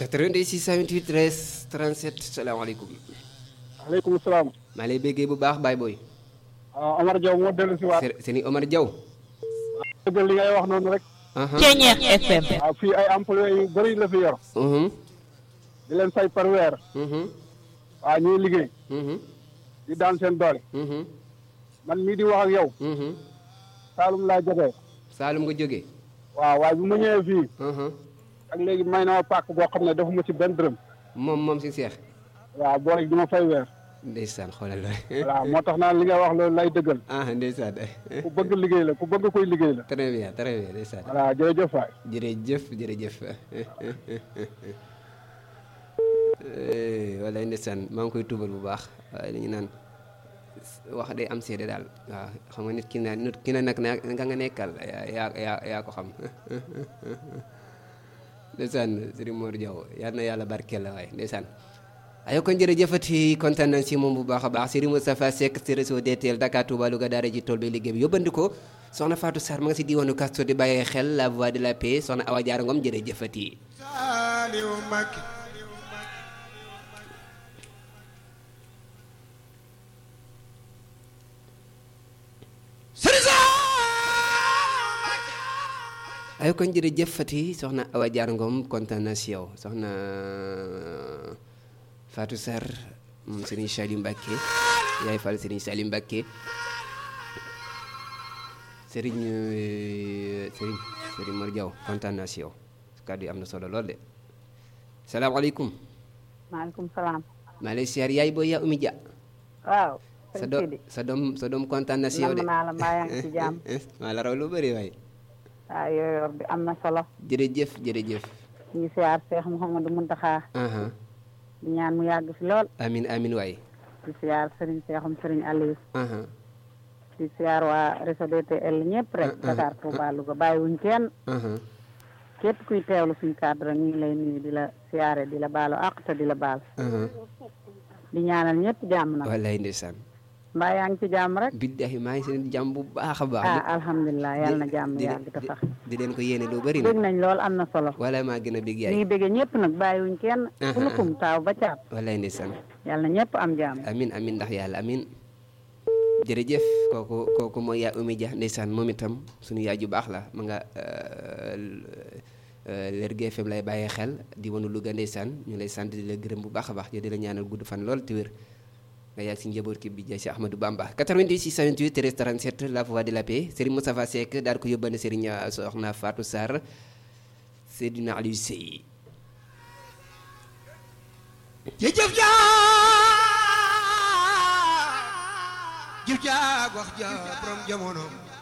82 628 13 37 salaamaaleykum. aleykum salaam. maa lay béggee bu baax Baye Boy. ah Omar Diaw moo dellu si waat. sëñ Omar Diaw. dëgg li ngay wax noonu rek. Ceeñeex FM. waaw fii ay employés yu bëri la fi yor. di leen fay par weer. waaw ñuy liggéey. di daan seen doole. man mii di wax ak yow. Saalum laa jógee. Saalum nga jógee. waaw waaye bu ma ñëwee fii. ak léegi may na ma pàkk boo xam ne defuma ci benn dërëm. moom moom si seex. waaw boo rek du ma fay weer. ndeysaan xoolal la. voilà moo tax naan li nga wax loolu lay dëggal. ah ndeysaan. ku bëgg liggéey la ku bëgg koy liggéey la. très bien très bien ndeysaan. voilà jërëjëf waay. jërëjëf jërëjëf. wala ndeysaan maa ngi koy tuubal bu baax waaye li ñu naan wax day am seede daal waaw xam nga nit ki na nit ki na nag na nga nga nekkal yaa yaa yaa ko xam ndeysaan Serigne Mor Diaw yal na yàlla barkeel la waaye ndeysaan ayo kon jërëjëfati kontaan nañ si moom bu baax a baax Serigne Moustapha Seck si réseau DTL Dakar Touba Louga daara ji tool bi liggéey bi yóbbandi ko soxna Fatou Sarr ma nga si diwaanu Kasto di bàyyee xel la voix de la paix soxna Awa Diarra Ngom jërëjëfati ay kon jërëjëf Fati soxna Awa Diarra Ngom kontaan na si yow soxna Fatou Sarr moom Serigne Saliou Mbacké yaay Fall Serigne Saliou Mbacké Serigne Serigne Serigne Mor Diaw kontaan na si yow kàddu yi am na solo lool de salaamaaleykum. maaleykum salaam. maa lay siyaar yaay booy yaa Oumy Dia. waaw. sa doom sa doom sa doom kontaan na si yow de. nam naa la mbaa yaa ngi ci jàmm. maa la raw lu bëri waay. waaw yooyu bi am na solo. jërëjëf jërëjëf. ñu ngi siyaar Cheikh Mouhamadou Mountakha. di ñaan mu yàgg fi lool. amin amin waay. di siyaar Serigne Cheikhum Serigne Aliou. di siyaar waa réseau DTL ñëpp rek. Dakar Touba Louga bàyyiwuñ kenn. képp kuy teewlu suñu cadre ñu ngi lay nuyu di la siyaare di la baalu àq te di la baal. di ñaanal ñëpp jàmm nag. wallaay ndeysaan. mbaa yaa ngi ci jàmm rek. billahi maa ngi seen jàmm bu baax a baax. ah alhamdulilah yàlla na jàmm yàgg te sax. di leen ko yéene lu bëri na. dégg nañ lool am na solo. walaay maa gën a bég ñu yaay. ngi bëggee ñëpp nag bàyyiwuñ kenn. ku lukum taaw ba caab. walaay ndeysaan. yàlla na ñëpp am jàmm. amin amin ndax yàlla amin jërëjëf kooku kooku mooy yaa Oumy Dia ndeysaan moom itam suñu yaay ju baax la ma nga Lergui FM lay bàyyee xel di wanu Louga ndeysaan ñu lay sant di la gërëm bu baax a baax di la ñaanal gudd fan lool te wér nga yàgg si njaboot ki bi jaay si Ahmadou Bamba 88 628 13 37 la voix de la paix Serigne Moustapha Seck daal ko yóbbane Serigne Soxna Fatou Sarr Seydina Aliou Sey jëf jaa jëf jaa wax jaa borom jamono